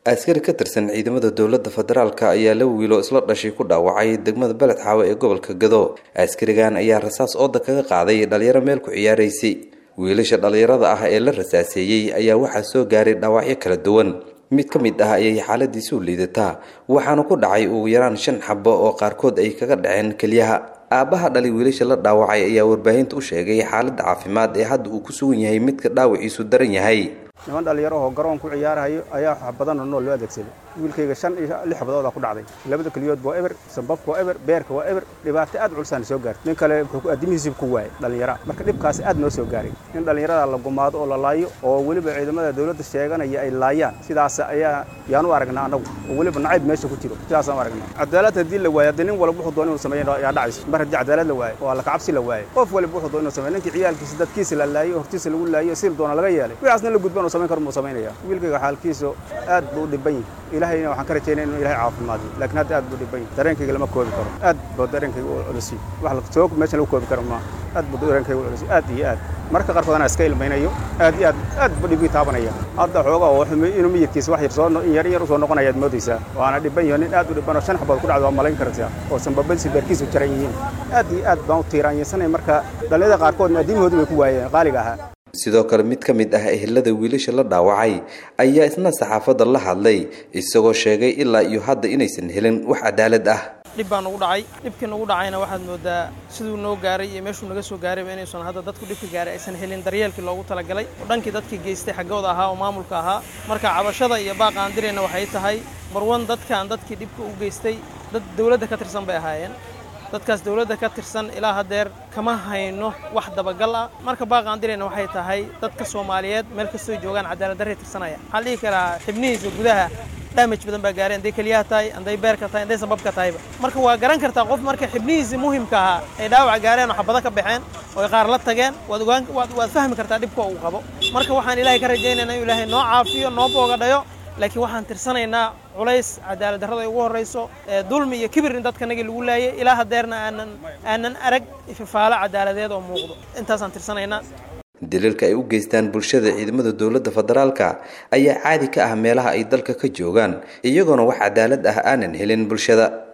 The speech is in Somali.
askari ka tirsan ciidamada dowladda federaalk ayaa la wiilo isla dhashay ku dhaawacay degmada beled xaawe ee gobolka gado askarigan ayaa rasaas ooda kaga qaaday dhalinyaro meel ku ciyaaraysay wiilasha dhalinyarada ah ee la rasaaseeyey ayaa waxaa soo gaaray dhaawacyo kala duwan mid ka mid ah ayay xaaladiisu liidataa waxaana ku dhacay ugu yaraan shan xabo oo qaarkood ay kaga dhaceen keliyaha aabbaha dhalay wiilasha la dhaawacay ayaa warbaahinta u sheegay xaaladda caafimaad ee hadda uu ku sugan yahay midka dhaawaciisu daran yahay niman dhallinyaro oo garoon ku ciyaarahayo ayaa wax badanoo nool loo adeegsaday wiilkayga shan iyo lix xabadoodaa ku dhacday labada keliyood waa eber sambabka waa eber beerka waa eber dhibaato aad culsaana soo gaartay nin kale wuxuu addimihiisib ku waayay dhallinyara marka dhibkaasi aad noo soo gaaray in dhallinyarada la gumaado oo la laayo oo weliba ciidamada dowladda sheeganaya ay laayaan sidaas ayaa yaan u aragnaa annagu oo weliba nacayb meesha ku jiro sidaasaan u aragnaa cadaalad haddii la waayo haddii nin walba wuxuu doon inuu sameeyo yaa dhacayso mar haddii cadaalad la waayo oo alla kacabsi la waayo qof waliba wuxuu doon inuu sameeyo ninkii ciyaalkiisa dadkiisa la laayo hortiisa lagu laayo sil doona laga yeelay wixiaasna la gudban uu samayn karo muu samaynaya wiilkayga xaalkiisu aad buu u dhiban yahay ilaahayna waxaan ka rajaynaya inuu ilahay caafimaadiyo laakiin hadda aad buu dhiban yahay dareenkayga lama koobi karo aad buu dareenkayga u culisiy wax soo meesha lagu koobi karo maaha aad buu dareenkayga u culisiy aad iyo aad marka qaarkood anaa iska ilmaynayo aad iyo aad aad buu dhibkii taabanaya hadda xoogaa oo inuu miyirkiisa wax yar soo in yar in yar usoo noqonaya aad moodaysaa waana dhiban yaho nin aad u dhiban oo shan xabood ku dhacdo waa malayn kartaa oo sanbabadiisa beerkiisu jaran yihiin aad iyo aad baan u tiiraanyansanaya marka dhallinyada qaarkoodna addiimahoodu bay ku waayeen qaaliga ahaa sidoo kale mid ka mid ah ehelada wiilasha la dhaawacay ayaa isna saxaafadda la hadlay isagoo sheegay ilaa iyo hadda inaysan helin wax cadaalad ah dhib baa nagu dhacay dhibkii nagu dhacayna waxaad moodaa siduu noo gaaray iyo meeshuu naga soo gaarayba inaysan hadda dadku dhibka gaaray aysan helin daryeelkii loogu talagalay oo dhankii dadkii geystay xaggooda ahaa oo maamulka ahaa marka cabashada iyo baaqa aan dirayna waxay tahay marwan dadkaan dadkii dhibka u geystay dad dowladda ka tirsan bay ahaayeen dadkaas dowladda ka tirsan ilaa haddeer kama hayno wax dabagal ah marka baaqaan dirayna waxay tahay dadka soomaaliyeed meel kastoo joogaan cadaaladdarray tirsanaya waxaan dhihi karaa xibnihiisa gudaha damage badan baa gaaray hadday keliyaha tahay hadday beerka tahay hadday sababka tahayba marka waa garan kartaa qof marka xibnihiisii muhimka ahaa ay dhaawac gaareen oo xabado ka baxeen oo ay qaar la tageen waad ogaan waad fahmi kartaa dhibka uu qabo marka waxaan ilaahay ka rajaynaynaa inuu ilaahay noo caafiyo noo boogadhayo laakiin waxaan tirsanaynaa culays cadaalad darrada ay ugu horrayso dulmi iyo kibir in dadkanagii lagu laayay ilaa haddeerna aanan aanan arag ififaalo cadaaladeed oo muuqdo intaasaan tirsanaynaa daliilka ay u geystaan bulshada ciidamada dowladda federaalka ayaa caadi ka ah meelaha ay dalka ka joogaan iyagoona wax cadaalad ah aanan helin bulshada